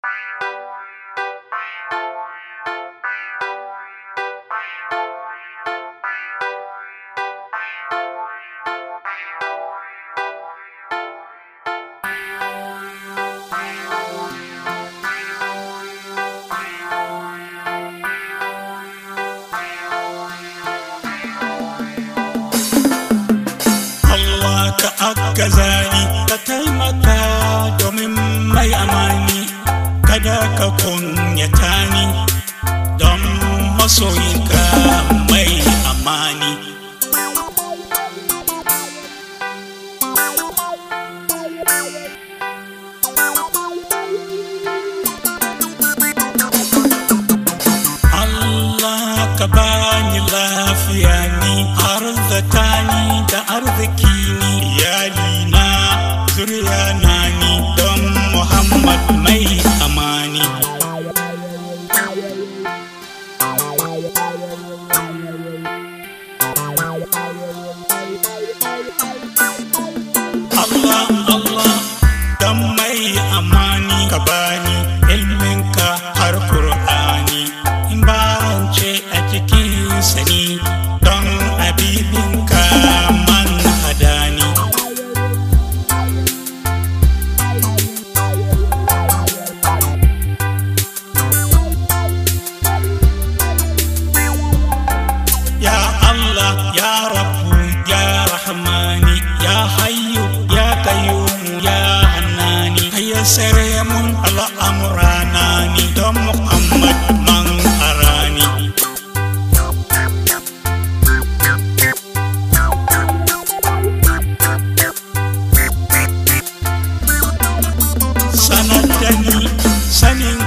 Allah ka agaza ni ka taimaka domin mai amani kada ka kunyata ni don masoyinka mai amani Allah ka bani lafiya ni arzata ni da arziki ni iyalina zuriya na ni don Muhammad mai amani Allah Allah dan mai amani ka bani ilminka har Qur'ani in barance a cikin sani don abibinka man hadani Ya Allah ya Rabbu ya Rahmani ya Hayyu ya Qayyum ya Hannani kayyasare mun al'amurana ni don Muhammad man arani sanar da ni sanin